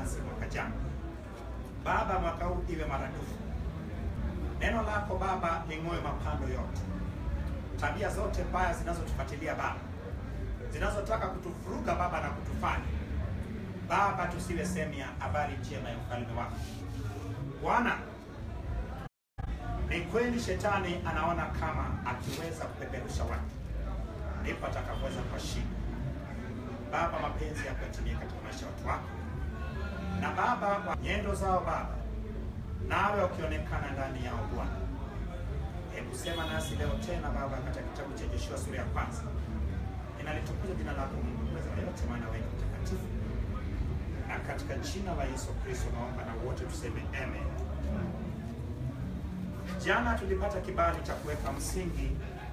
nasi mwaka jana. Baba, mwaka huu iwe maradufu. Neno lako Baba ling'oe mapando yote, tabia zote mbaya zinazotufuatilia Baba, zinazotaka kutuvuruga Baba na kutufanya Baba tusiwe sehemu ya habari njema ya ufalme wako Bwana. Ni kweli shetani anaona kama akiweza kupeperusha watu ndipo atakapoweza kuwashinda Baba. Mapenzi yako yatimie katika maisha ya watu wako, na Baba wa nyendo zao Baba, nawe ukionekana ndani yao Bwana. Hebu sema nasi leo tena Baba, katika kitabu cha Yoshua sura ya kwanza. Ninalitukuza jina lako Mungu mweza wa yote, maana wewe ni mtakatifu, na katika jina la Yesu Kristo naomba na wote tuseme amen. Jana tulipata kibali cha kuweka msingi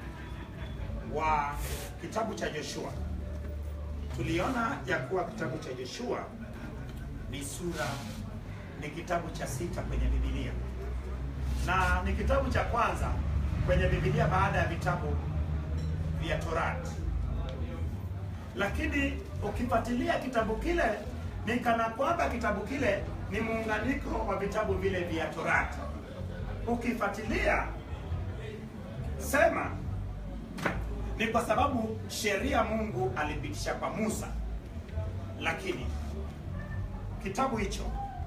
wa kitabu cha Joshua. Tuliona ya kuwa kitabu cha Joshua ni sura, ni kitabu cha sita kwenye Biblia na ni kitabu cha kwanza kwenye Biblia baada ya vitabu vya Torati. Lakini ukifuatilia kitabu kile ni kana kwamba kitabu kile ni muunganiko wa vitabu vile vya Torati. Ukifuatilia sema ni kwa sababu sheria Mungu alipitisha kwa Musa, lakini kitabu hicho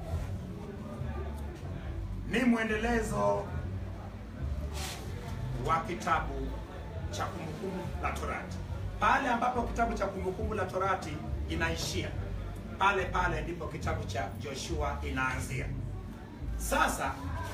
ni mwendelezo wa kitabu cha Kumbukumbu la Torati. Pale ambapo kitabu cha Kumbukumbu la Torati inaishia, pale pale ndipo kitabu cha Joshua inaanzia. Sasa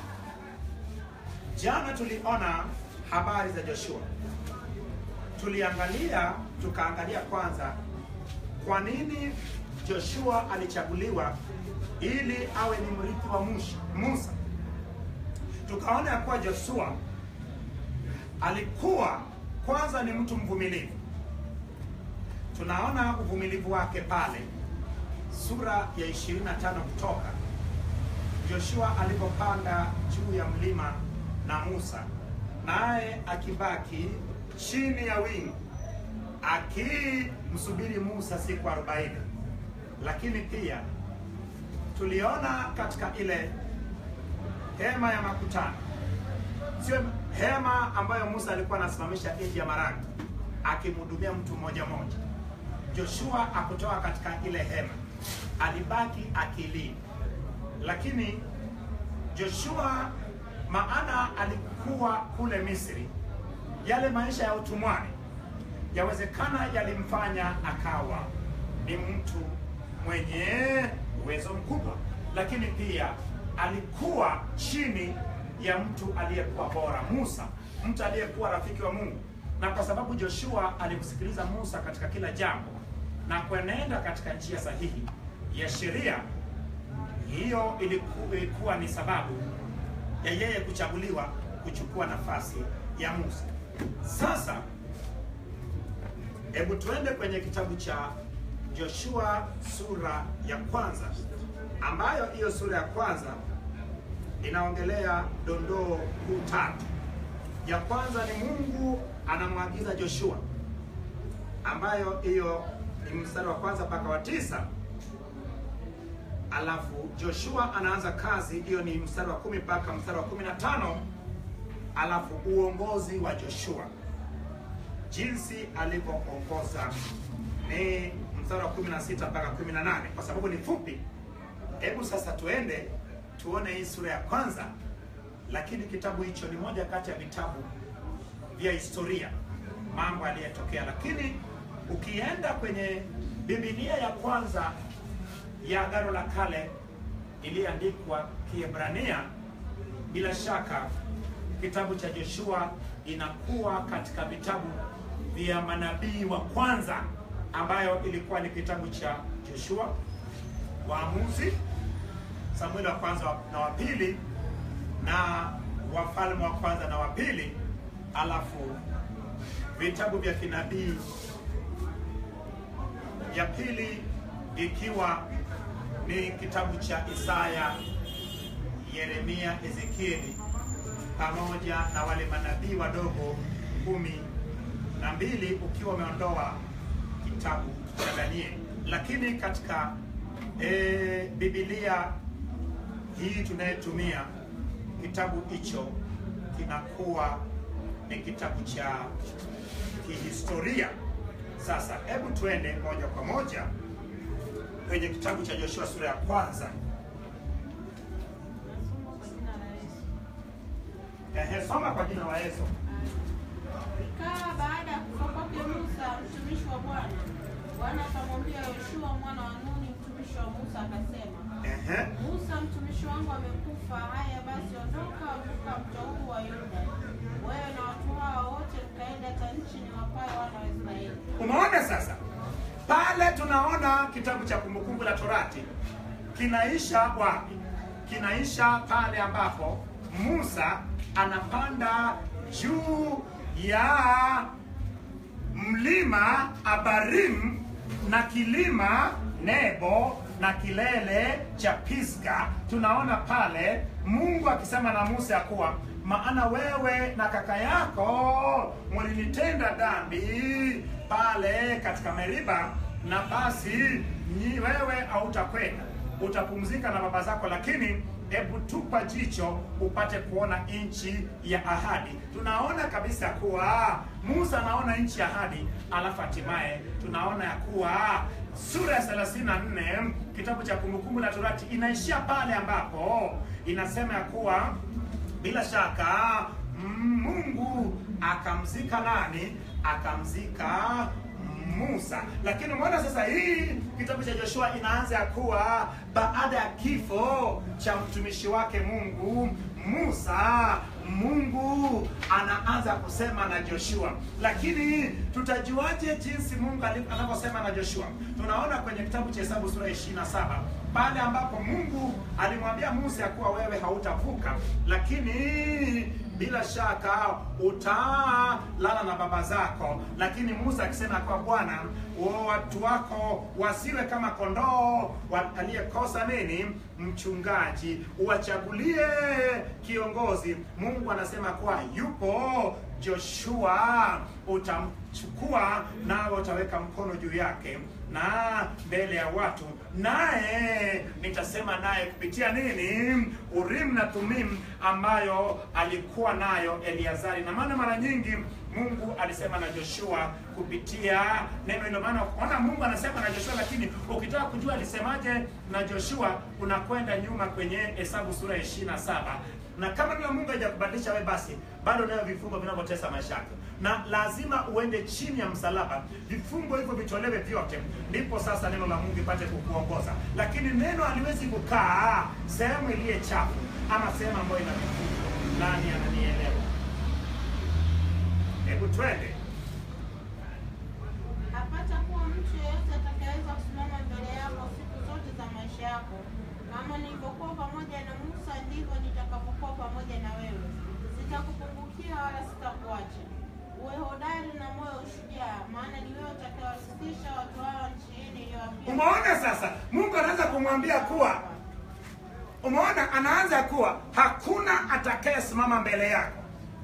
jana tuliona habari za Joshua, tuliangalia tukaangalia kwanza kwa nini Joshua alichaguliwa ili awe ni mrithi wa Musa. Tukaona ya kuwa Joshua alikuwa kwanza ni mtu mvumilivu. Tunaona uvumilivu wake pale sura ya 25 Kutoka, Joshua alipopanda juu ya mlima na Musa, naye akibaki chini ya wingu akimsubiri Musa siku 40. Lakini pia tuliona katika ile hema ya makutano, sio hema ambayo Musa alikuwa anasimamisha nje ya marangi akimhudumia mtu mmoja mmoja. Joshua akutoka katika ile hema, alibaki akilini. Lakini Joshua maana alikuwa kule Misri, yale maisha ya utumwani yawezekana yalimfanya akawa ni mtu mwenye uwezo mkubwa, lakini pia alikuwa chini ya mtu aliyekuwa bora, Musa, mtu aliyekuwa rafiki wa Mungu. Na kwa sababu Joshua alimsikiliza Musa katika kila jambo na kuenenda katika njia sahihi ya sheria, hiyo iliku, ilikuwa ni sababu ya yeye kuchaguliwa kuchukua nafasi ya Musa. Sasa hebu tuende kwenye kitabu cha Joshua sura ya kwanza, ambayo hiyo sura ya kwanza inaongelea dondoo kuu tatu. Ya kwanza ni Mungu anamwagiza Joshua, ambayo hiyo ni mstari wa kwanza mpaka wa tisa. Alafu Joshua anaanza kazi, hiyo ni mstari wa kumi mpaka mstari wa kumi na tano. Alafu uongozi wa Joshua, jinsi alivyoongoza ni mstari wa 16 mpaka 18. Kwa sababu ni fupi, hebu sasa tuende tuone hii sura ya kwanza. Lakini kitabu hicho ni moja kati ya vitabu vya historia, mambo aliyotokea. Lakini ukienda kwenye Biblia ya kwanza ya Agano la Kale iliyoandikwa Kiebrania, bila shaka kitabu cha Joshua inakuwa katika vitabu vya manabii wa kwanza ambayo ilikuwa ni kitabu cha Joshua, Waamuzi, Samueli wa kwanza na wa pili na Wafalme wa kwanza na wa pili, alafu vitabu vya kinabii ya pili ikiwa ni kitabu cha Isaya, Yeremia, Ezekieli pamoja na wale manabii wadogo kumi na mbili ukiwa umeondoa kitabu cha Danieli. Lakini katika e, Biblia hii tunayetumia kitabu hicho kinakuwa ni kitabu cha kihistoria. Sasa hebu tuende moja kwa moja kwenye kitabu cha Joshua sura ya kwanza. Nasoma kwa jina la Yesu. Ehe, soma kwa jina la Yesu. Ikawa baada ya kufa kwake Musa mtumishi wa Bwana, Bwana akamwambia Yoshua mwana wa Nuni mtumishi wa Musa akasema, Ehe. Musa mtumishi wangu amekufa. Haya basi, ondoka vuka mto huu wa Yordani, wewe na watu hawa wote, mkaenda hata nchi niwapayo wana wa Israeli. Umeona sasa, pale tunaona kitabu cha Kumbukumbu la Torati kinaisha wapi? Kinaisha pale ambapo Musa anapanda juu ya mlima Abarim na kilima Nebo na kilele cha Pisga. Tunaona pale Mungu akisema na Musa ya kuwa maana wewe na kaka yako mlinitenda dhambi pale katika Meriba, na basi nyi wewe hautakwenda, utapumzika na baba zako, lakini hebu tupa jicho upate kuona nchi ya ahadi. Tunaona kabisa kuwa Musa anaona nchi ya ahadi, alafu hatimaye tunaona ya kuwa sura ya 34 kitabu cha Kumbukumbu la Torati inaishia pale ambapo inasema ya kuwa bila shaka Mungu akamzika nani? Akamzika Musa. Lakini umeona sasa, hii kitabu cha Joshua inaanza ya kuwa baada ya kifo cha mtumishi wake Mungu Musa, Mungu anaanza kusema na Joshua. Lakini tutajuaje jinsi Mungu alivyo- anavyosema na Joshua? Tunaona kwenye kitabu cha Hesabu sura ya 27 pale ambapo Mungu alimwambia Musa ya kuwa wewe hautavuka, lakini bila shaka utalala na baba zako. Lakini Musa akisema kwa Bwana, "O, watu wako wasiwe kama kondoo wa- aliyekosa nini mchungaji, uwachagulie kiongozi. Mungu anasema kuwa yupo Joshua, utamchukua nawe utaweka mkono juu yake na mbele ya watu, naye nitasema naye kupitia nini? Urim na Tumim ambayo alikuwa nayo Eliazari. Na maana mara nyingi Mungu alisema na Joshua kupitia neno hilo. Maana ona, Mungu anasema na Joshua, lakini ukitaka kujua alisemaje na Joshua, unakwenda nyuma kwenye Hesabu sura ya 27 na kama neno la Mungu haijakubadilisha wewe, basi bado unayo vifungo vinavyotesa maisha yako, na lazima uende chini ya msalaba, vifungo hivyo vitolewe vyote, ndipo sasa neno la Mungu ipate kukuongoza. Lakini neno haliwezi kukaa sehemu iliye chafu ama sehemu ambayo ina vifungo. Nani ananielewa? Hebu twende. Hapata kuwa mtu yeyote atakayeweza kusimama mbele yako siku zote za maisha yako. Kama nilivyokuwa pamoja na Musa, ndivyo nitakavyokuwa pamoja na wewe. Sitakupungukia wala sitakuacha. Uwe hodari na moyo ushujaa, maana ni wewe utakayewarithisha watu hao nchi hii niliyowapia. Umeona sasa, Mungu anaanza kumwambia kuwa, umeona, anaanza kuwa hakuna atakayesimama mbele yako,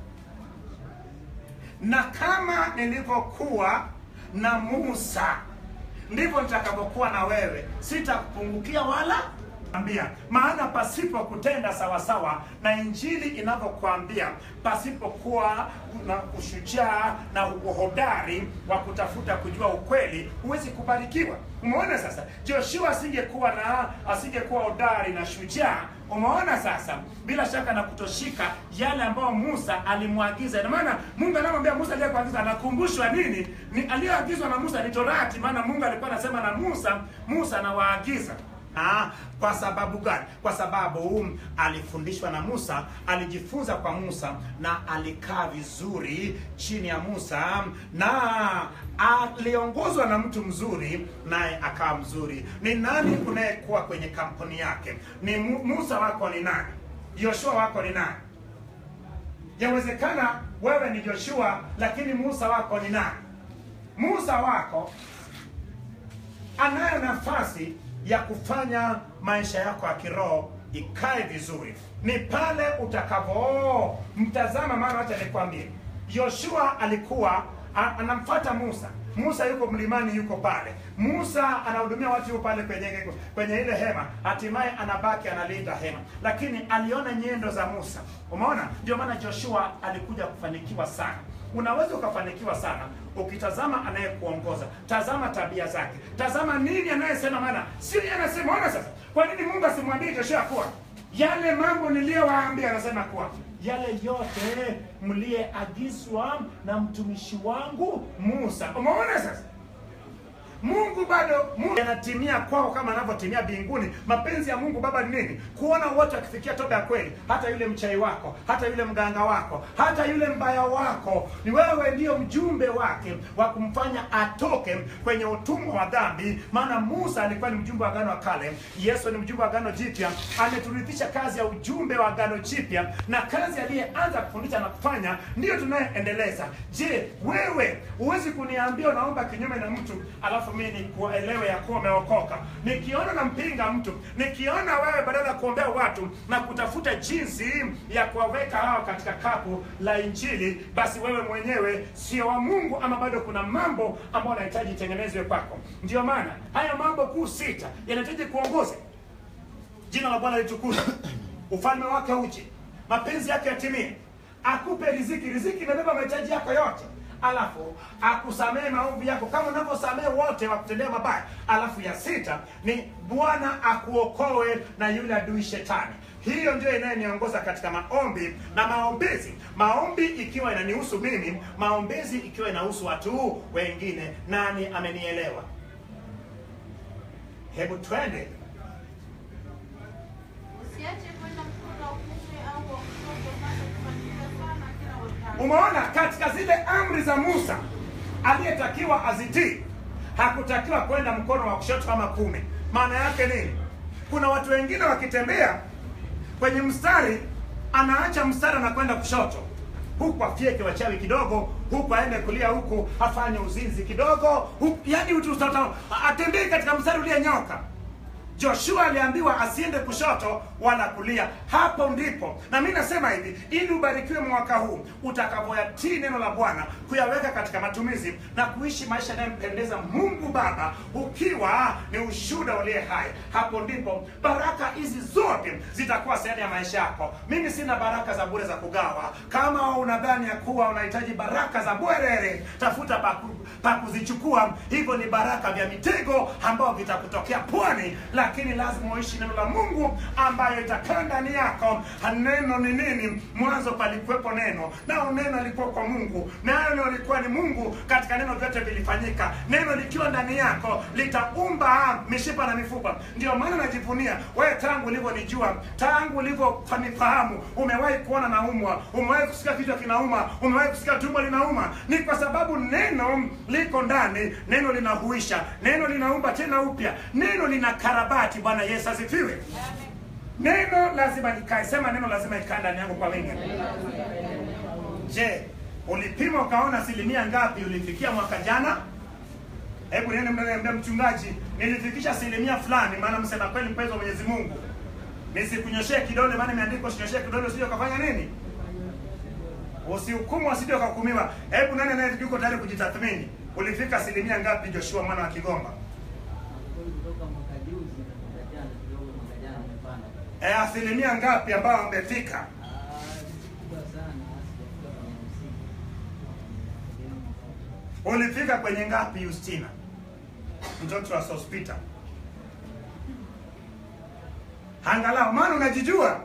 na kama nilivyokuwa na Musa ndivyo nitakavyokuwa na wewe, sitakupungukia wala ambia. Maana pasipo kutenda sawasawa na injili inavyokuambia, pasipokuwa na ushujaa na uhodari wa kutafuta kujua ukweli, huwezi kubarikiwa. Umeona sasa, Joshua asingekuwa na asingekuwa hodari na shujaa Umeona sasa, bila shaka na kutoshika yale ambayo Musa alimwagiza. Ina maana Mungu anamwambia Musa aliyekuagiza, anakumbushwa nini? Ni aliyoagizwa na Musa ni Torati, maana Mungu alikuwa anasema na Musa, Musa anawaagiza Ah, kwa sababu gani? Kwa sababu um, alifundishwa na Musa, alijifunza kwa Musa na alikaa vizuri chini ya Musa na aliongozwa na mtu mzuri naye akawa mzuri. Ni nani unayekuwa kwenye kampuni yake? Ni Mu- Musa wako ni nani? Yoshua wako ni nani? Yawezekana wewe ni Joshua lakini Musa wako ni nani? Musa wako anayo nafasi ya kufanya maisha yako ya kiroho ikae vizuri ni pale utakavyomtazama. Maana wacha nikwambie, Yoshua alikuwa a- anamfuata Musa, Musa yuko mlimani, yuko pale. Musa anahudumia watu, yuko pale kwenye kwenye ile hema, hatimaye anabaki analinda hema, lakini aliona nyendo za Musa. Umeona, ndio maana Joshua alikuja kufanikiwa sana. Unaweza ukafanikiwa sana ukitazama anayekuongoza, tazama tabia zake, tazama nini anayesema, maana sio yeye anasema. Ona sasa, kwa nini Mungu asimwambie Joshua kuwa yale mambo niliyowaambia, anasema kuwa yale yote mliyeagizwa na mtumishi wangu Musa. Umeona sasa Mungu bado Mungu anatimia kwao kama anavyotimia mbinguni. Mapenzi ya Mungu Baba ni nini? Kuona wote wakifikia toba ya kweli, hata yule mchai wako, hata yule mganga wako, hata yule mbaya wako. Ni wewe ndiyo mjumbe wake wa kumfanya atoke kwenye utumwa wa dhambi. Maana Musa alikuwa ni mjumbe wa agano wa kale, Yesu ni mjumbe wa agano jipya. Ameturithisha kazi ya ujumbe wa agano jipya, na kazi aliyeanza kufundisha na kufanya ndiyo tunayoendeleza. Je, wewe huwezi kuniambia unaomba kinyume na mtu alafu mimi nikuelewe ya kuwa umeokoka. Nikiona nampinga mtu, nikiona wewe badala ya kuombea watu na kutafuta jinsi ya kuwaweka hawa katika kapu la Injili, basi wewe mwenyewe sio wa Mungu, ama bado kuna mambo ambayo yanahitaji itengenezwe kwako. Ndio maana haya mambo kuu sita yanahitaji kuongoza. Jina la Bwana litukuzwe, ufalme wake uje, mapenzi yake yatimie, akupe riziki. Riziki imebeba mahitaji yako yote alafu akusamehe maovu yako kama unavyosamehe wote wakutendea mabaya. Alafu ya sita ni Bwana akuokoe na yule adui shetani. Hiyo ndio inayoniongoza katika maombi na maombezi. Maombi ikiwa inanihusu mimi, maombezi ikiwa inahusu watu wengine. Nani amenielewa? Hebu twende. Usiache kwenda mkono wa kuume au wa kushoto, maana kufanikiwa sana kila wakati. Umeona, katika zile amri za Musa aliyetakiwa azitii, hakutakiwa kwenda mkono wa kushoto ama kuume. Maana yake nini? Kuna watu wengine wakitembea kwenye mstari, anaacha mstari na kwenda kushoto, huku afyeke wachawi kidogo, huku aende kulia, huku afanye uzinzi kidogo, huku yani utu- uta- atembee katika mstari ulionyoka. Joshua aliambiwa asiende kushoto wala kulia. Hapo ndipo na mimi nasema hivi, ili ubarikiwe mwaka huu utakapoyatii neno la Bwana, kuyaweka katika matumizi na kuishi maisha yanayompendeza Mungu Baba, ukiwa ni ushuhuda uliye hai. Hapo ndipo baraka hizi zote zitakuwa sehemu ya maisha yako. Mimi sina baraka za bure za kugawa. Kama unadhani ya kuwa unahitaji baraka za bwerere, tafuta pa ku- pa kuzichukua. Hivyo ni baraka vya mitego ambao vitakutokea pwani, lakini lazima uishi neno la Mungu ambayo itakaa ndani yako. Neno ni nini? Mwanzo palikuwepo neno, nao neno alikuwa kwa Mungu, nayo neno lilikuwa ni Mungu. Katika neno vyote vilifanyika. Neno likiwa ndani yako litaumba mishipa na mifupa. Ndio maana najivunia wewe, tangu ulivyonijua, tangu ulivyonifahamu, umewahi kuona naumwa, umewahi kusikia kichwa kinauma, umewahi kusikia tumbo linauma. Ni kwa sababu neno liko ndani, neno linahuisha, neno linaumba tena upya, neno lina karabati. Bwana Yesu asifiwe. Neno lazima likae, sema neno lazima ikae ndani yangu kwa wingi. Je, ulipima ukaona asilimia ngapi ulifikia mwaka jana? Hebu niende mnaambia mchungaji, nilifikisha asilimia fulani, maana msema kweli mpenzi wa Mwenyezi Mungu. Nisikunyoshee kidole, maana imeandikwa usinyoshee kidole usije ukafanya nini? Usihukumu usije ukahukumiwa. Hebu nani naye yuko tayari kujitathmini? Ulifika asilimia ngapi Joshua mwana wa Kigomba? kutoka mwaka juzi na mwaka jana kidogo, mwaka jana umepanda E, asilimia ngapi ambao wamefika? Ah, kubwa sana, sijafika kwenye hamsini. Ulifika kwenye ngapi Justina? Mtoto wa Sospita. Angalau maana unajijua.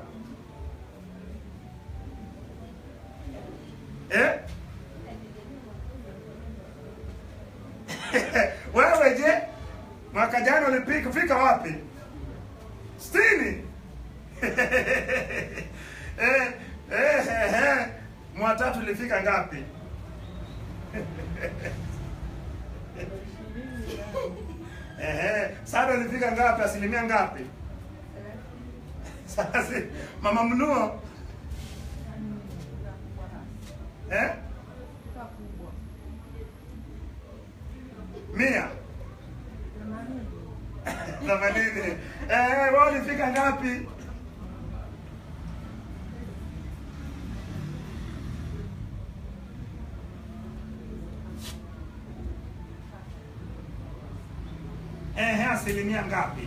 Eh? Wewe je? Mwaka jana ulipika fika wapi? Sitini. eh, eh, eh, eh. Mwatatu ulifika ngapi? Ehe, Sasa ulifika ngapi? Asilimia ngapi? Sasa mama mnuo eh? Mia themanini. Eh, wewe ulifika ngapi? asilimia ngapi?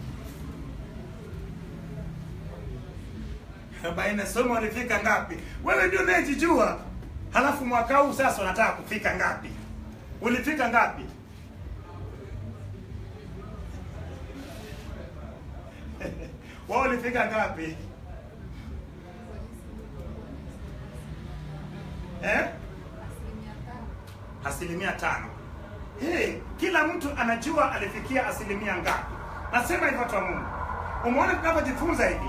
arobaini. Somo walifika ngapi? Wewe ndio unayejijua. Halafu mwaka huu sasa unataka kufika ngapi? Ulifika ngapi? Wao ulifika ngapi? Eh? Asilimia tano. Hey, kila mtu anajua alifikia asilimia ngapi. Nasema hivyo kwa Mungu. Umeona tunapojifunza hivi,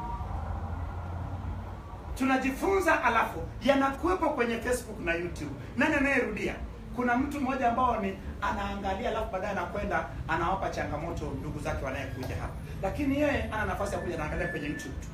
tunajifunza alafu yanakuwepo kwenye Facebook na YouTube. Nani anayerudia? Kuna mtu mmoja ambao ni anaangalia alafu baadaye anakwenda anawapa changamoto ndugu zake wanayekuja hapa, lakini yeye ana nafasi ya kuja anaangalia kwenye YouTube tu.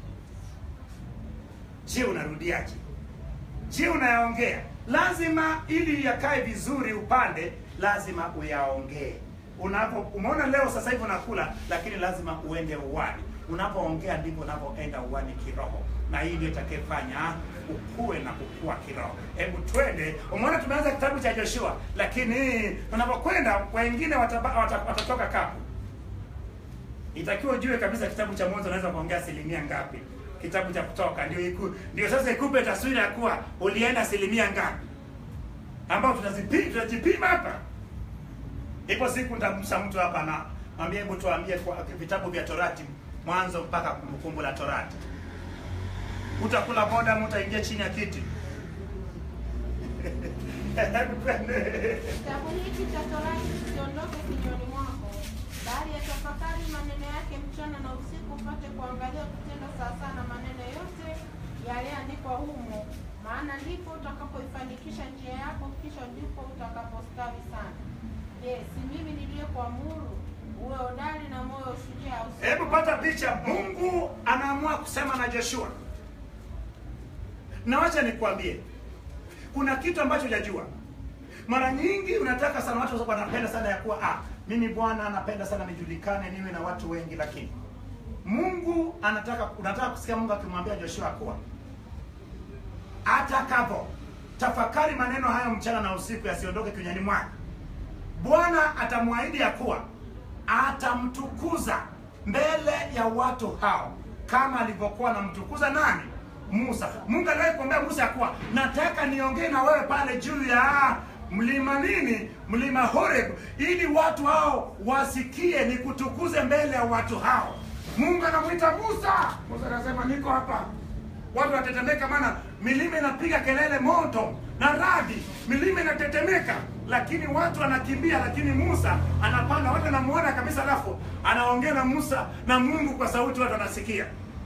Je, unarudiaje? Je, unayaongea? Lazima ili yakae vizuri upande, lazima uyaongee. Unapo umeona leo sasa hivi unakula, lakini lazima uende uwani. Unapoongea ndivyo unapoenda uwani kiroho, na hii ndio itakayefanya ukue na kukua kiroho. Hebu twende. Umeona tumeanza kitabu cha Joshua, lakini tunapokwenda wengine wataba, wata, watatoka kapu. Itakiwa ujue kabisa kitabu cha Mwanzo unaweza kuongea asilimia ngapi. Kitabu cha Kutoka ndio iku, ndio sasa ikupe taswira ya kuwa ulienda asilimia ngapi, ambao tunazipima tunajipima hapa. Ipo siku nitamsa mtu hapa na mwambie, hebu tuambie kwa vitabu vya Torati mwanzo mpaka Kumbukumbu la Torati. Utakula boda, utaingia chini ya kiti Hebu twende. Kitabu hiki cha Torati kisiondoke kinywani mwako, bali yatafakari maneno yake mchana na usiku, upate kuangalia kutenda sawasawa na maneno yote yaliyoandikwa humo, maana ndipo utakapoifanikisha njia yako, kisha ndipo utakapostawi sana. Je, si mimi niliyekuamuru uwe hodari na moyo ushujaa? usi- Hebu pata picha. Mungu anaamua kusema na Joshua, na wacha nikwambie, kuna kitu ambacho hujajua. Mara nyingi unataka sana, watu wanapenda sana ya kuwa ah, mimi Bwana napenda sana nijulikane, niwe na watu wengi, lakini Mungu anataka, unataka kusikia Mungu akimwambia Joshua kuwa atakapo tafakari maneno hayo mchana na usiku, yasiondoke kinywani mwake Bwana atamwahidi ya kuwa atamtukuza mbele ya watu hao kama alivyokuwa anamtukuza nani? Musa. Mungu aliwahi kuambia Musa ya kuwa nataka niongee na wewe pale juu ya mlima nini? Mlima Horeb, ili watu hao wasikie nikutukuze mbele ya watu hao. Mungu anamwita Musa. Musa anasema niko hapa. Watu watetemeka, maana milima inapiga kelele moto na radi, milima inatetemeka, lakini watu wanakimbia, lakini Musa anapanda, watu wanamuona kabisa, alafu anaongea na Musa na Mungu kwa sauti, watu wanasikia.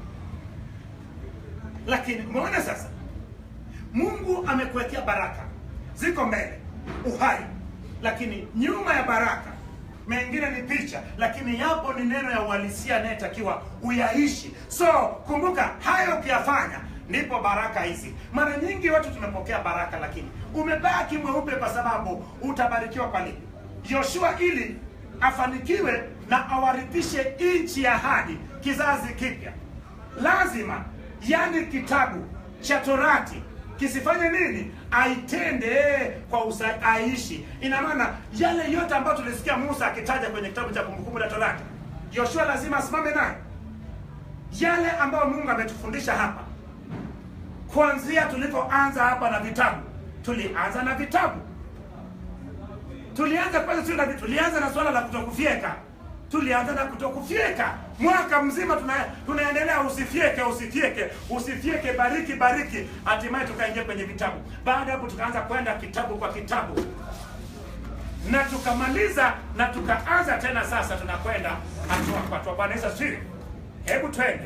Lakini umeona sasa, Mungu amekuwekea baraka, ziko mbele, uhai, lakini nyuma ya baraka mengine ni picha, lakini yapo ni neno ya uhalisia anayetakiwa uyaishi. So kumbuka, hayo ukiyafanya ndipo baraka hizi. Mara nyingi watu tumepokea baraka, lakini umebaki mweupe kwa sababu utabarikiwa kwa nini? Yoshua ili afanikiwe na awarithishe nchi ya ahadi kizazi kipya, lazima yani kitabu cha Torati kisifanye nini? Aitende kwa usa, aishi. Ina maana yale yote ambayo tulisikia Musa akitaja kwenye kitabu cha Kumbukumbu la Torati, Yoshua lazima asimame naye. Yale ambayo Mungu ametufundisha hapa, kuanzia tulipoanza hapa na vitabu, tulianza na vitabu, tulianza kwanza, sio na vitu, tulianza na swala la kutokufyeka tulianza na kutokufyeka mwaka mzima tuna, tunaendelea usifyeke usifyeke usifyeke bariki bariki hatimaye tukaingia kwenye vitabu baada ya hapo tukaanza kwenda kitabu kwa kitabu na tukamaliza na tukaanza tena sasa tunakwenda hatua kwa hatua bwana yesu asifiwe hebu twende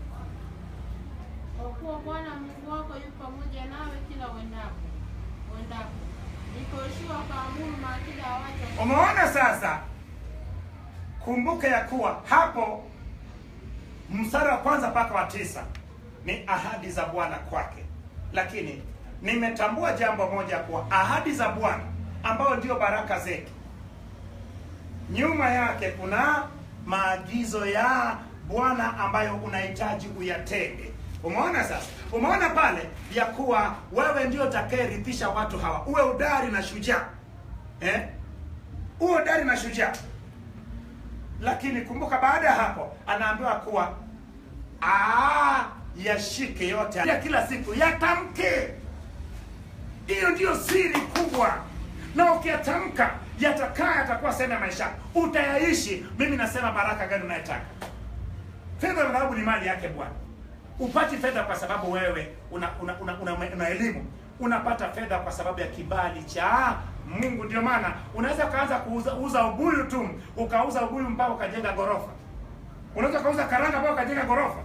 Kwa kuwa Bwana Mungu wako yu pamoja nawe kila uendapo uendapo. Ndipo Yoshua akaamuru maakida ya watu umeona sasa kumbuka ya kuwa hapo mstari wa kwanza mpaka wa tisa ni ahadi za bwana kwake lakini nimetambua jambo moja kuwa ahadi za bwana ambayo ndio baraka zetu nyuma yake kuna maagizo ya bwana ambayo unahitaji uyatende umeona sasa umeona pale ya kuwa wewe ndio utakayerithisha watu hawa uwe udari na shujaa eh? uwe udari na shujaa lakini kumbuka baada ya hapo anaambiwa kuwa "Ah, yashike yote ya kila siku yatamke hiyo ndiyo siri kubwa na ukiyatamka yatakaa yatakuwa sehemu ya maisha yako. utayaishi mimi nasema baraka gani unayetaka fedha na dhahabu ni mali yake bwana upati fedha kwa sababu wewe una una, una, una, una elimu unapata fedha kwa sababu ya kibali cha mungu ndio maana unaweza ukaanza kuuza uza ubuyu tu ukauza ubuyu mpaka ukajenga ghorofa unaweza ukauza karanga mpaka ukajenga ghorofa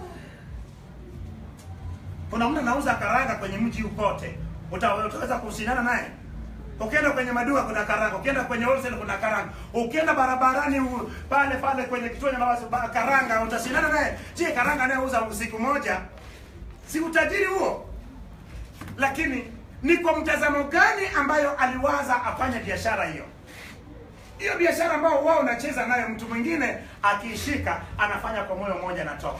kuna mtu anauza karanga kwenye mji ukote Uta- utaweza kushindana naye ukienda kwenye maduka kuna karanga ukienda kwenye wholesale kuna karanga ukienda barabarani u- pale pale kwenye kituo cha mabasi ba- karanga utashindana naye je karanga anayeuza siku moja si utajiri huo lakini ni kwa mtazamo gani ambayo aliwaza afanye biashara hiyo hiyo biashara ambayo wao unacheza nayo mtu mwingine akiishika anafanya kwa moyo mmoja natoka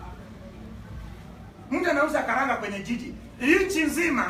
mtu anauza karanga kwenye jiji nchi nzima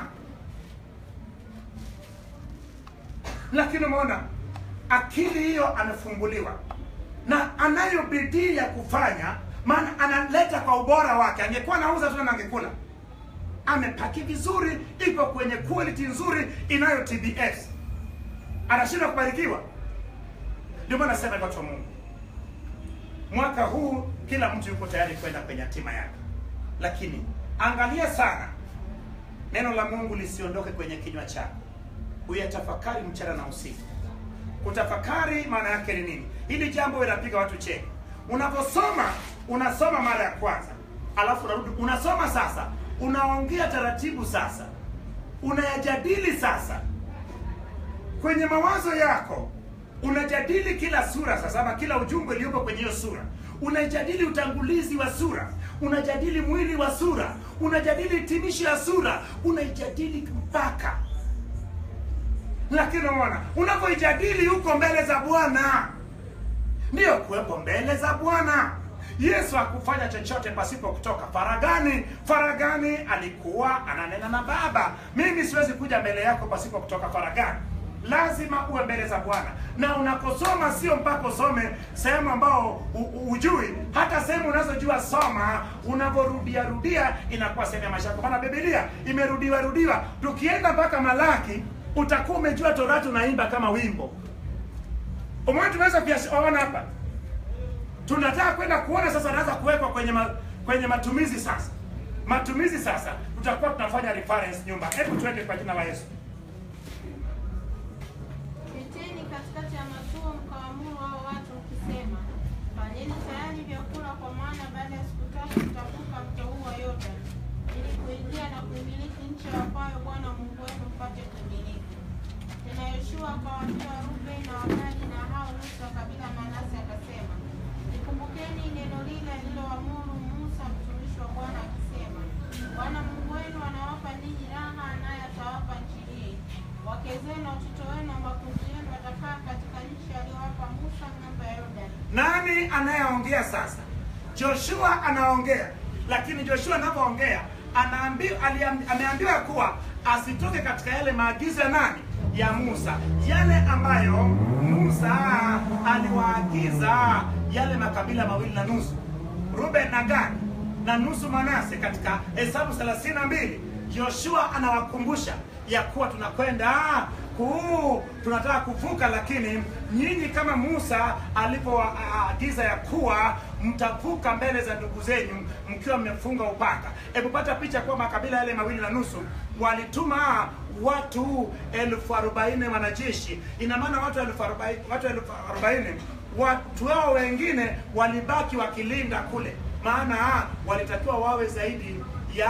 lakini umeona akili hiyo amefunguliwa na anayo bidii ya kufanya maana analeta kwa ubora wake angekuwa anauza tu na angekula amepaki vizuri iko kwenye quality nzuri inayo tbs anashindwa kubarikiwa ndio maana nasema watu wa mungu mwaka huu kila mtu yuko tayari kwenda kwenye hatima yake lakini angalia sana neno la mungu lisiondoke kwenye kinywa chako uyatafakari mchana na usiku kutafakari maana yake ni nini hili jambo linapiga watu cheki unaposoma unasoma mara ya kwanza alafu unarudi unasoma sasa unaongea taratibu sasa unayajadili sasa kwenye mawazo yako unajadili kila sura sasa ama kila ujumbe uliopo kwenye hiyo sura unajadili utangulizi wa sura unajadili mwili wa sura unajadili hitimisho ya sura unaijadili mpaka lakini unaona unapoijadili huko mbele za bwana ndiyo kuwepo mbele za bwana yesu hakufanya chochote pasipo kutoka faragani faragani alikuwa ananena na baba mimi siwezi kuja mbele yako pasipo kutoka faragani lazima uwe mbele za bwana na unaposoma sio mpaka usome sehemu ambao u- u- ujui hata sehemu unazojua soma unavyorudia rudia inakuwa sehemu ya maisha yako maana bibilia imerudiwa rudiwa tukienda mpaka malaki utakuwa umejua torati unaimba kama wimbo umeona tunaweza kuyaona hapa tunataka kwenda kuona sasa naanza kuwekwa kwenye ma, kwenye matumizi sasa matumizi sasa tutakuwa tunafanya reference nyumba hebu tuende kwa jina la yesu Piteni katikati ya matuo mkawaamuru hao watu mkisema, fanyeni tayari vyakula, kwa maana baada ya siku tatu mtavuka mto huu wa Yordani ili kuingia na kuimiliki nchi ambayo Bwana Mungu wenu mpate kuimiliki. Tena Yoshua akawaambia Rubeni na Wagadi na hao nusu wa kabila Manase akasema, Nikumbukeni neno lile aliloamuru Musa mtumishi wa Bwana akisema, Bwana Mungu wenu anawapa ninyi raha, naye atawapa nchi hii. Wake zenu na watoto wenu na makundi yenu watakaa katika nchi aliyowapa Musa ng'ambo ya Yordani. nani anayeongea sasa joshua anaongea lakini joshua anapoongea anaambi- aliam- ameambiwa kuwa asitoke katika yale maagizo ya nani ya musa yale ambayo musa aliwaagiza yale makabila mawili na nusu ruben na gadi na nusu manase katika hesabu 32 joshua anawakumbusha ya kuwa tunakwenda kuu tunataka kuvuka lakini nyinyi kama musa alivyoagiza ya kuwa mtavuka mbele za ndugu zenyu mkiwa mmefunga upanga hebu pata picha kuwa makabila yale mawili na nusu walituma watu elfu arobaini wanajeshi ina maana watu elfu arobaini watu elfu arobaini watu wao wengine walibaki wakilinda kule maana walitakiwa wawe zaidi ya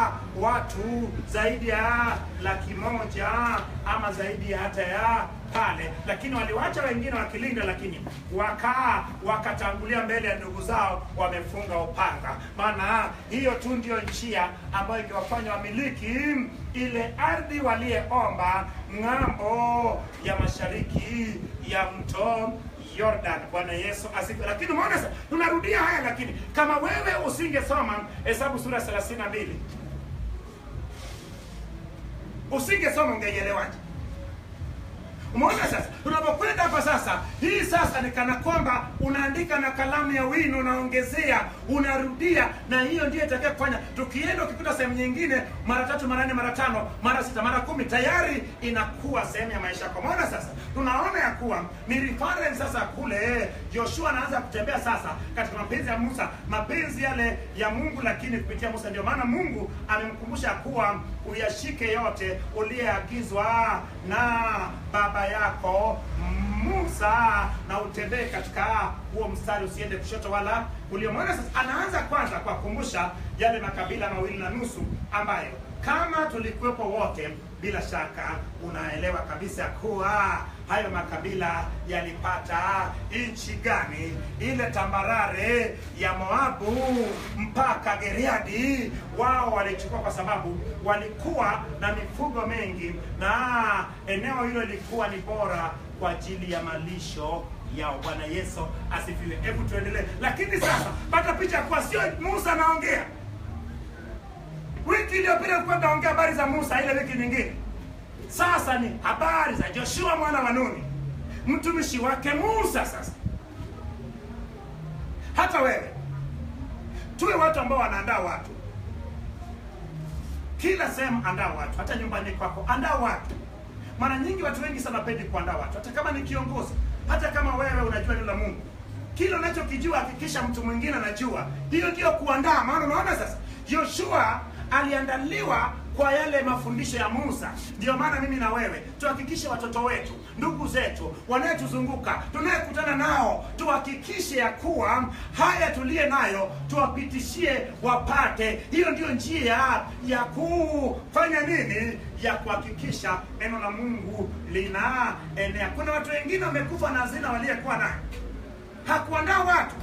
watu zaidi ya laki moja ama zaidi ya hata ya pale lakini waliwacha wengine wakilinda lakini wakaa wakatangulia mbele ya ndugu zao wamefunga upanga maana hiyo tu ndio njia ambayo ingewafanya wamiliki ile ardhi waliyeomba ng'ambo ya mashariki ya mto Jordan. Bwana Yesu asifiwe. Lakini umeona sasa, tunarudia haya, lakini kama wewe usingesoma Hesabu sura 32 usingesoma ungeielewaje? Umeona sasa, tunapokwenda hapa sasa, hii sasa ni kana kwamba unaandika na kalamu ya wino, unaongezea, unarudia, na hiyo ndiyo itakayo kufanya. Tukienda ukikuta sehemu nyingine mara tatu, mara nne, mara tano, mara sita, mara kumi, tayari inakuwa sehemu ya maisha yako. Umeona sasa, tunaona ya kuwa ni reference sasa kule Joshua anaanza kutembea sasa katika mapenzi ya Musa, mapenzi yale ya Mungu, lakini kupitia Musa. Ndio maana Mungu amemkumbusha kuwa uyashike yote uliyeagizwa na baba yako Musa na utembee katika huo mstari, usiende kushoto wala kulia. Umeona sasa, anaanza kwanza kwa kukumbusha yale makabila mawili na nusu ambayo kama tulikuwepo wote, bila shaka unaelewa kabisa kuwa hayo makabila yalipata nchi gani? Ile tambarare ya Moabu mpaka Gileadi, wao walichukua kwa sababu walikuwa na mifugo mengi, na eneo hilo lilikuwa ni bora kwa ajili ya malisho yao. Bwana Yesu asifiwe. Hebu tuendelee. Lakini sasa pata picha kuwa sio Musa anaongea. Wiki iliyopita tulikuwa tunaongea habari za Musa, ile wiki nyingine sasa ni habari za Joshua mwana wa Nuni, mtumishi wake Musa. Sasa hata wewe, tuwe watu ambao wanaandaa watu kila sehemu, andaa watu, hata nyumbani kwako andaa watu. Mara nyingi watu wengi sana pendi kuandaa watu, hata kama ni kiongozi, hata kama wewe unajua neno la Mungu, kile unachokijua hakikisha mtu mwingine anajua. Hiyo ndio kuandaa. Maana unaona sasa, Joshua aliandaliwa kwa yale mafundisho ya Musa. Ndio maana mimi na wewe tuhakikishe watoto wetu, ndugu zetu, wanayetuzunguka, tunayekutana nao, tuhakikishe ya kuwa haya tuliye nayo tuwapitishie wapate. Hiyo ndio njia ya kufanya nini, ya kuhakikisha neno la Mungu linaenea. Kuna watu wengine wamekufa na hazina waliyekuwa nayo, hakuandaa watu,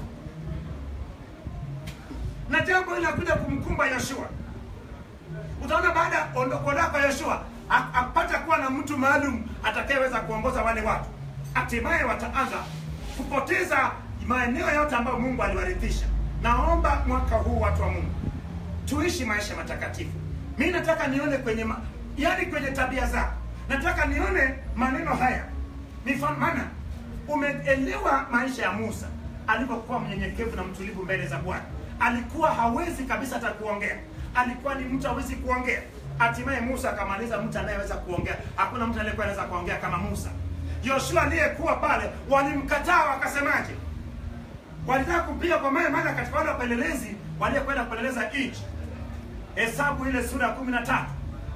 na jambo hili linakuja kumkumba Yoshua utaona baada ya ondoko lako Yoshua apata kuwa na mtu maalum atakayeweza kuongoza wale watu, hatimaye wataanza kupoteza maeneo yote ambayo Mungu aliwarithisha. Naomba mwaka huu watu wa Mungu tuishi maisha matakatifu. Mi nataka nione kwenye ma, yani kwenye tabia zako, nataka nione maneno haya mifano, maana umeelewa maisha ya Musa alivyokuwa mnyenyekevu na mtulivu mbele za Bwana. Alikuwa hawezi kabisa hata kuongea alikuwa ni mtu hawezi kuongea. Hatimaye Musa akamaliza mtu anayeweza kuongea. Hakuna mtu aliyekuwa anaweza kuongea kama Musa. Yoshua aliyekuwa pale, walimkataa wakasemaje? Walitaka kumpiga kwa mawe, maana katika wale wapelelezi waliokwenda kupeleleza nchi, Hesabu ile sura ya kumi na tatu,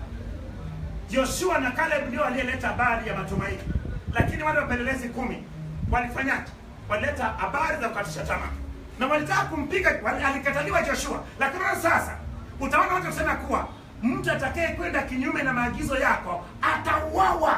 Yoshua na Caleb ndio waliyeleta habari ya matumaini, lakini wale wapelelezi kumi walifanyaje? Walileta habari za kukatisha tamaa na walitaka kumpiga, alikataliwa Joshua. Lakini sasa utaona watu kusema kuwa mtu atakaye kwenda kinyume na maagizo yako atauawa.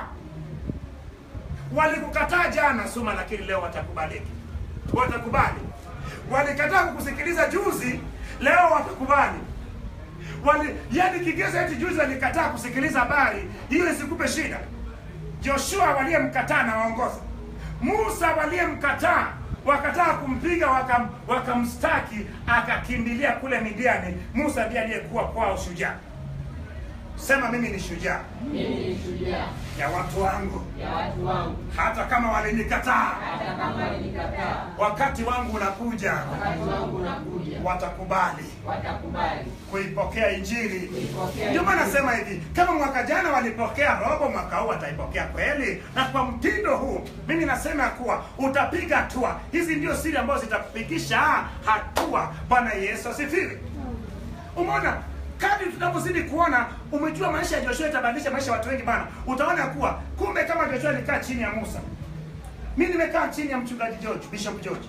Walikukataa jana Suma, lakini leo watakubaliki, watakubali. Walikataa kukusikiliza juzi, leo watakubali. Wali, yani kigezo eti juzi walikataa kusikiliza habari hiyo, isikupe shida. Joshua waliyemkataa na waongoza, Musa waliyemkataa wakataa kumpiga wakam, wakamstaki akakimbilia kule Midiani. Musa ndiye aliyekuwa kwao shujaa. Sema mimi ni shujaa Mimi ni shujaa ya watu wangu, ya watu wangu, hata kama walinikataa. hata kama walinikataa. Wakati wangu unakuja, Wakati wangu unakuja, watakubali watakubali kuipokea Injili. kuipokea. Ndio maana Injili. nasema hivi, kama mwaka jana walipokea robo, mwaka huu wataipokea kweli. Na kwa mtindo huu, mimi nasema kuwa utapiga hatua. Hizi ndio siri ambazo zitakupigisha hatua. Bwana Yesu asifiwe. Umeona, kadri tunapozidi kuona, umejua maisha ya Joshua itabadilisha maisha ya watu wengi bana. Utaona kuwa kumbe kama Joshua alikaa chini ya Musa, mimi nimekaa chini ya mchungaji George, Bishop George.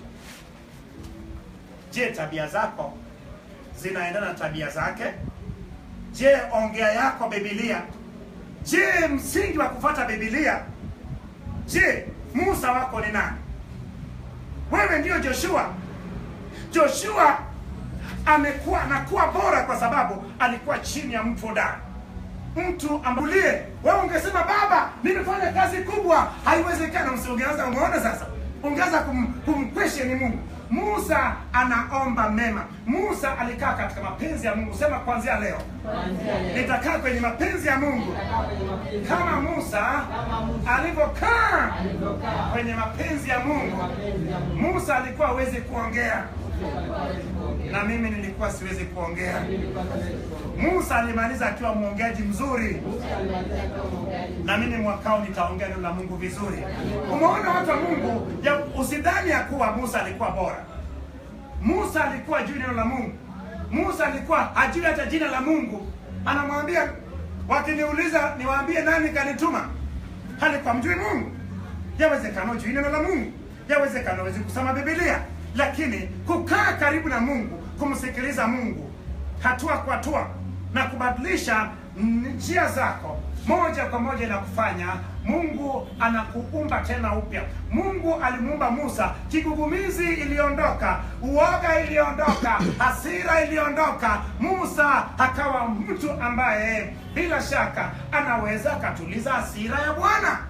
Je, tabia zako zinaendana na tabia zake? Je, ongea yako Biblia? Je, msingi wa kufuata Biblia? Je, Musa wako ni nani? Wewe ndio Joshua. Joshua amekuwa anakuwa bora kwa sababu alikuwa chini ya mtu hodari, mtu ambulie. Wewe ungesema baba, nimefanya kazi kubwa, haiwezekana. Msiongeanza, umeona sasa, ungeanza kum, kumquestion Mungu. Musa anaomba mema. Musa alikaa katika mapenzi ya Mungu. Sema kuanzia leo Kuanzia leo. nitakaa kwenye mapenzi ya Mungu Nitakaa kwenye mapenzi kama Musa kama Musa alivyokaa alivyokaa kwenye mapenzi ya kwenye Mungu. mapenzi ya Mungu. Musa alikuwa hawezi kuongea Musa alikuwa hawezi kuongea. na mimi nilikuwa siwezi kuongea. Mimi nilikuwa siwezi kuongea. Musa alimaliza akiwa mwongeaji mzuri, Musa alimaliza akiwa mwongeaji. na mimi mwakao nitaongea neno la Mungu vizuri. Umeona watu wa Mungu, ya usidhani ya kuwa Musa alikuwa bora. Musa alikuwa juu neno la Mungu. Musa alikuwa hajui hata jina la Mungu. Anamwambia, wakiniuliza niwaambie nani kanituma, alikuwa mjui Mungu. Yawezekana hujui neno la Mungu, yawezekana huwezi kusoma Biblia, lakini kukaa karibu na Mungu, kumsikiliza Mungu hatua kwa hatua na kubadilisha njia zako moja kwa moja inakufanya Mungu anakuumba tena upya. Mungu alimuumba Musa, kigugumizi iliondoka, uoga iliondoka, hasira iliondoka. Musa akawa mtu ambaye bila shaka anaweza akatuliza hasira ya Bwana,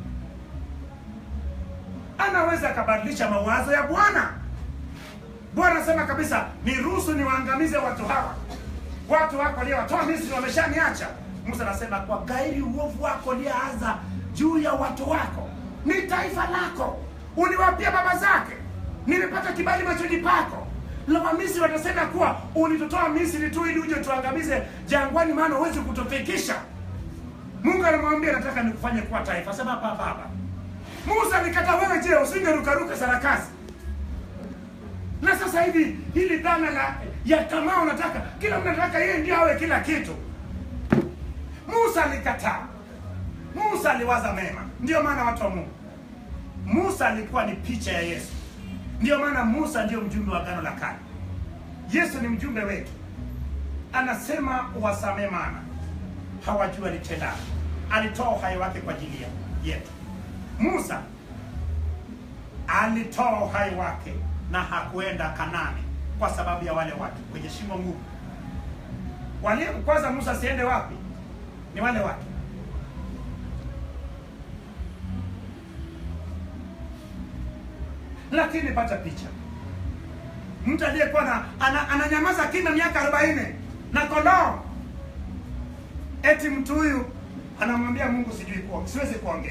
anaweza akabadilisha mawazo ya Bwana. Bwana anasema kabisa, niruhusu niwaangamize watu hawa, watu wako waliowatoa Misri wameshaniacha. Musa anasema kwa gairi uovu wako lianza juu ya watu wako, ni taifa lako, uliwapia baba zake, nimepata kibali machoni pako. Na Wamisri watasema kuwa ulitutoa Misri tu ili uje tuangamize jangwani, maana huwezi kutufikisha. Mungu alimwambia nataka nikufanye kuwa taifa. Sema hapa hapa hapa. Musa alikata, wewe je, usingerukaruka sarakasi? na sasa hivi hili dhana la ya tamaa unataka kila mtu anataka yeye ndio awe kila kitu musa alikataa musa aliwaza mema ndio maana watu wa mungu musa alikuwa ni picha ya yesu ndio maana musa ndio mjumbe wa agano la kale yesu ni mjumbe wetu anasema wasamee maana hawajui alitendalo alitoa uhai wake kwa ajili ya- yetu musa alitoa uhai wake na hakuenda Kanani kwa sababu ya wale watu kwenye shimo ngumu. Wale kwanza Musa asiende wapi? Ni wale watu. Lakini pata picha, mtu aliyekuwa na ana, ananyamaza kimya miaka arobaini na kondoo, eti mtu huyu anamwambia Mungu, sijui kuongea, siwezi kuongea.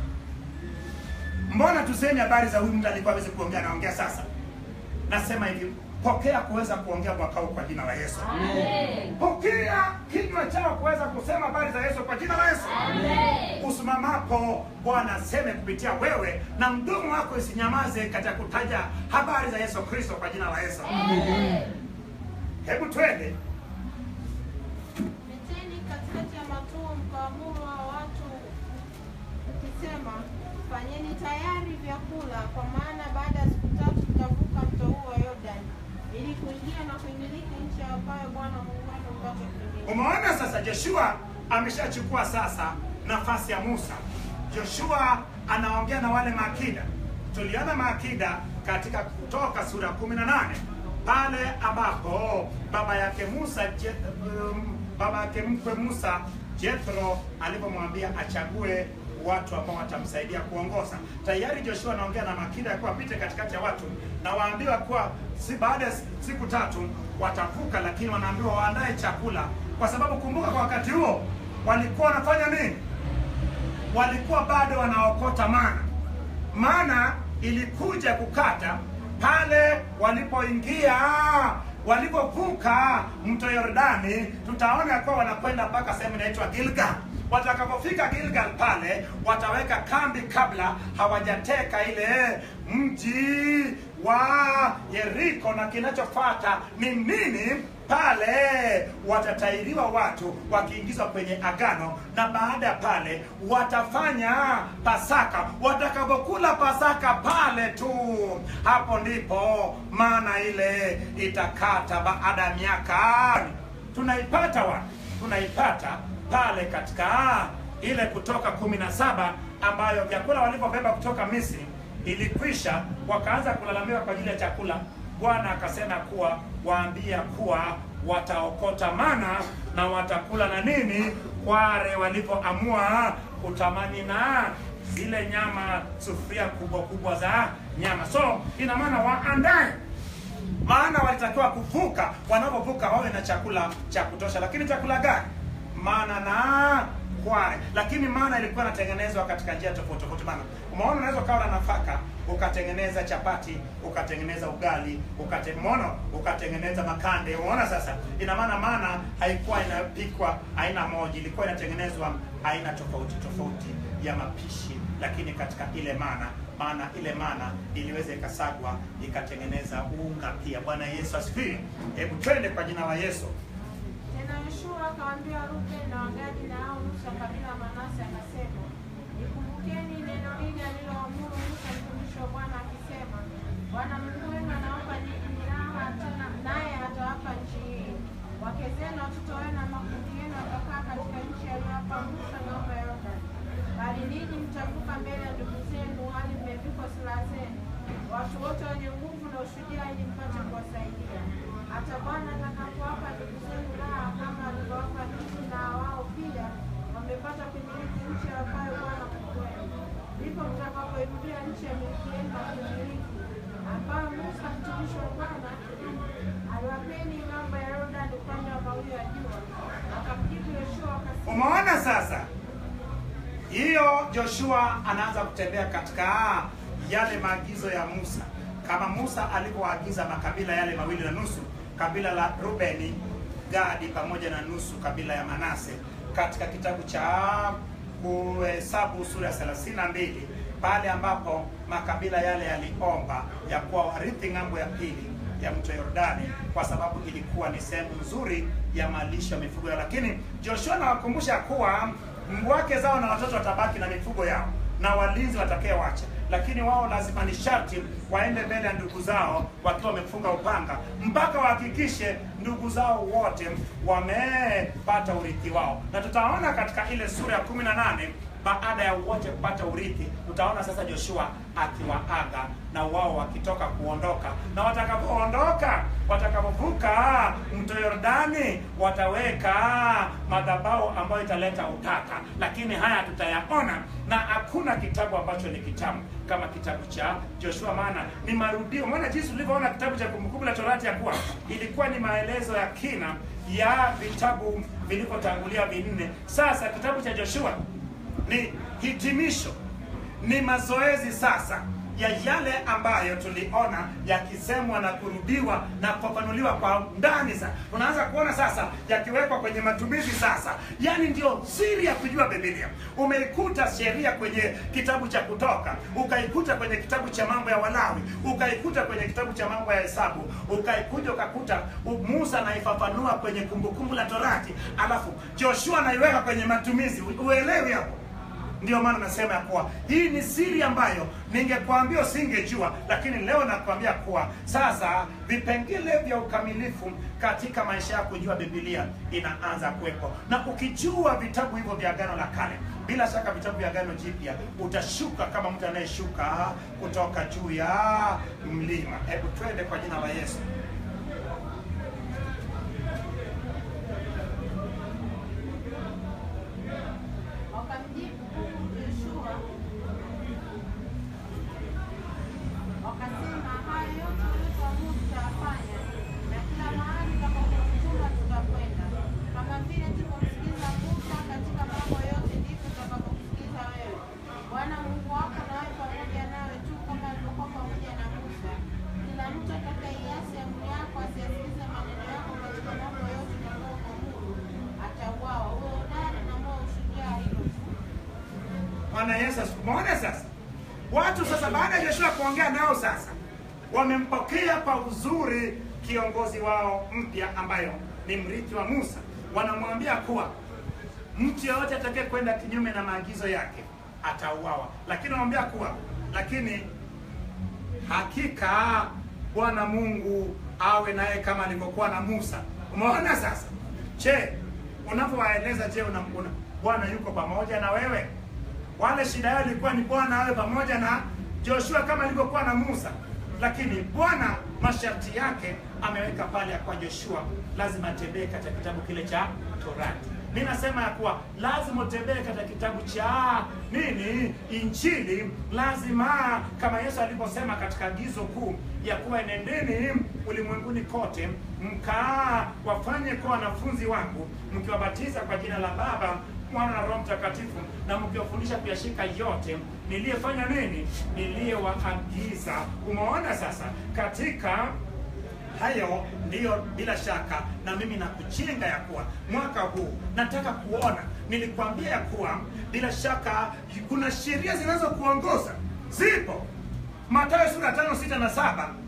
Mbona tuseme habari za huyu mtu alikuwa hawezi kuongea, anaongea sasa? Nasema hivi, pokea kuweza kuongea mwaka huu kwa jina la Yesu. Pokea kinywa chao kuweza kusema habari za Yesu kwa jina la Yesu. Usimamapo Bwana aseme kupitia wewe, na mdomo wako isinyamaze katika kutaja habari za Yesu Kristo kwa jina la Yesu. Hebu twende Piteni katikati ya matuo mkaamuru hao watu ukisema, fanyeni tayari vyakula, kwa maana baada ya siku tatu mtavuka mto huu wa Yordani ili kuingia na kuimiliki nchi ambayo Bwana Mungu wenu mpate kuimiliki. Umeona sasa, Joshua ameshachukua sasa nafasi ya Musa. Joshua anaongea na wale maakida. Tuliona maakida katika Kutoka sura ya kumi na nane pale ambapo baba yake Musa Je, um, baba yake mkwe Musa Jethro alipomwambia achague watu ambao watamsaidia kuongoza. Tayari Joshua anaongea na makida ya kuwa apite katikati ya watu na waambiwa kuwa si baada ya siku tatu watavuka, lakini wanaambiwa waandae chakula, kwa sababu kumbuka, kwa wakati huo walikuwa wanafanya nini? Walikuwa bado wanaokota mana. Mana ilikuja kukata pale walipoingia walipovuka mto Yordani, tutaona kuwa wanakwenda mpaka sehemu inaitwa Gilgal. Watakapofika Gilgal pale wataweka kambi kabla hawajateka ile mji wa Yeriko, na kinachofuata ni nini? Pale watatairiwa watu wakiingizwa kwenye agano, na baada ya pale watafanya Pasaka. Watakapokula Pasaka pale tu, hapo ndipo maana ile itakata baada ya miaka. Tunaipata wapi? Tunaipata pale katika ile Kutoka kumi na saba ambayo vyakula walivyobeba kutoka Misri ilikwisha, wakaanza kulalamika kwa ajili ya chakula. Bwana akasema kuwa waambia kuwa wataokota mana na watakula na nini, kware walivyoamua kutamani na zile nyama, sufuria kubwa kubwa za nyama. So ina maana waandae maana walitakiwa kuvuka wanapovuka wawe na chakula cha kutosha lakini chakula gani mana na kware lakini mana ilikuwa inatengenezwa katika njia tofauti tofauti maana umeona unaweza ukawa na nafaka ukatengeneza chapati ukatengeneza ugali ukate, umeona ukatengeneza makande umeona sasa ina maana mana haikuwa inapikwa aina moja ilikuwa inatengenezwa aina tofauti tofauti ya mapishi lakini katika ile mana maana ile mana iliweza ikasagwa ikatengeneza unga pia bwana yesu asifiwe hebu twende kwa jina la yesu Tena Yoshua akawaambia Rubeni na Wagadi na hao nusu ya kabila la Manase akasema, Nikumbukeni neno hili aliloamuru Musa mtumishi wa Bwana akisema, Bwana Mungu wenu anawapa ninyi raha tena naye atawapa nchi hii. Wake zenu, watoto wenu na makundi yenu watakaa katika nchi aliyowapa Musa ng'ambo ya Yordani. Bali ninyi mtavuka mbele ya ndugu zenu hali mmevikwa silaha zenu, watu wote wenye nguvu na ushujaa, ili mpate kuwasaidia hata Bwana atakapowapa ndugu zenu raha kama alivyowapa ninyi, na wao pia wamepata kumiliki nchi ambayo Bwana Mungu wenu, ndipo mtakapoirudia nchi ya miliki yenu na kumiliki, ambayo Musa mtumishi wa Bwana aliwapeni ng'ambo ya Yordani upande wa mawio ya jua. Akamjibu Yoshua akasema, umeona sasa hiyo joshua anaanza kutembea katika yale maagizo ya musa kama musa alivyoagiza makabila yale mawili na nusu kabila la rubeni gadi pamoja na nusu kabila ya manase katika kitabu cha kuhesabu sura ya 32 pale ambapo makabila yale yaliomba ya kuwa warithi ng'ambo ya pili ya mto Yordani kwa sababu ilikuwa ni sehemu nzuri ya malisho ya mifugo yao. Lakini Joshua anawakumbusha kuwa wake zao na watoto watabaki na mifugo yao na walinzi watakayewacha, lakini wao lazima ni sharti waende mbele ya ndugu zao wakiwa wamefunga upanga mpaka wahakikishe ndugu zao wote wamepata urithi wao, na tutaona katika ile sura ya kumi na nane baada ya wote kupata urithi, utaona sasa Joshua akiwaaga na wao wakitoka kuondoka, na watakapoondoka, watakapovuka mto Yordani, wataweka madhabahu ambayo italeta utata, lakini haya tutayaona, na hakuna kitabu ambacho ni kitamu kama kitabu cha Joshua, maana ni marudio. Maana jinsi ulivyoona kitabu cha Kumbukumbu la Torati ya kuwa ilikuwa ni maelezo ya kina ya vitabu vilivyotangulia vinne. Sasa kitabu cha Joshua ni hitimisho, ni mazoezi sasa ya yale ambayo tuliona yakisemwa na kurudiwa na kufafanuliwa kwa ndani. Sasa unaanza kuona sasa yakiwekwa kwenye matumizi sasa, yaani ndio siri ya kujua Biblia. Umeikuta sheria kwenye kitabu cha Kutoka, ukaikuta kwenye kitabu cha mambo ya Walawi, ukaikuta kwenye kitabu cha mambo ya Hesabu, ukaikuja ukakuta Musa anaifafanua kwenye Kumbukumbu la Torati, alafu Joshua anaiweka kwenye matumizi. Uelewi hapo? Ndio maana nasema ya kuwa hii ni siri ambayo ningekwambia usingejua, lakini leo nakwambia kuwa sasa vipengele vya ukamilifu katika maisha yako kujua Biblia inaanza kuwepo, na ukijua vitabu hivyo vya Agano la Kale, bila shaka vitabu vya Agano Jipya utashuka kama mtu anayeshuka kutoka juu ya mlima. Hebu twende kwa jina la Yesu. Wakamjibu Yoshua wakasema, hayo yote uliotuamuru tutayafanya, na kila mahali utakapotutuma tutakwenda. Kama vile tulivyomsikiliza Musa katika mambo yote, ndivyo tutakavyokusikiliza wewe. Bwana Mungu wako nawe pamoja nawe tu, kama alivyokuwa pamoja na Musa. Kila mtu atakayeiasi amri yako, asiyasikilize maneno yako katika mambo yote utakayokuamuru, atauawa. Uwe hodari na moyo ushujaa, hilo tu. Bwana Yesu asifiwe. Umeona sasa, watu sasa, baada ya Joshua kuongea nao sasa, wamempokea kwa uzuri kiongozi wao mpya, ambayo ni mrithi wa Musa. Wanamwambia kuwa mtu yeyote atakaye kwenda kinyume na maagizo yake atauawa, lakini wanamwambia kuwa lakini hakika Bwana Mungu awe naye kama alivyokuwa na Musa. Umeona sasa? Je, unapowaeleza, je, una, una, Bwana yuko pamoja na wewe? Wale shida yao ilikuwa ni Bwana awe pamoja na Joshua kama alivyokuwa na Musa, lakini Bwana masharti yake ameweka pale ya kwa Joshua lazima atembee katika kitabu kile cha Torati. ninasema ya kuwa lazima utembee katika kitabu cha nini injili lazima kama yesu alivyosema katika agizo kuu ya kuwa enendeni ulimwenguni kote mkaa wafanye kuwa wanafunzi wangu mkiwabatiza kwa jina la baba mwana na roho mtakatifu na mkiwafundisha kuyashika yote niliyefanya nini niliyewaagiza umeona sasa katika hayo ndiyo bila shaka na mimi nakuchenga ya kuwa mwaka huu nataka kuona nilikwambia ya kuwa bila shaka kuna sheria zinazokuongoza zipo matayo sura tano sita na saba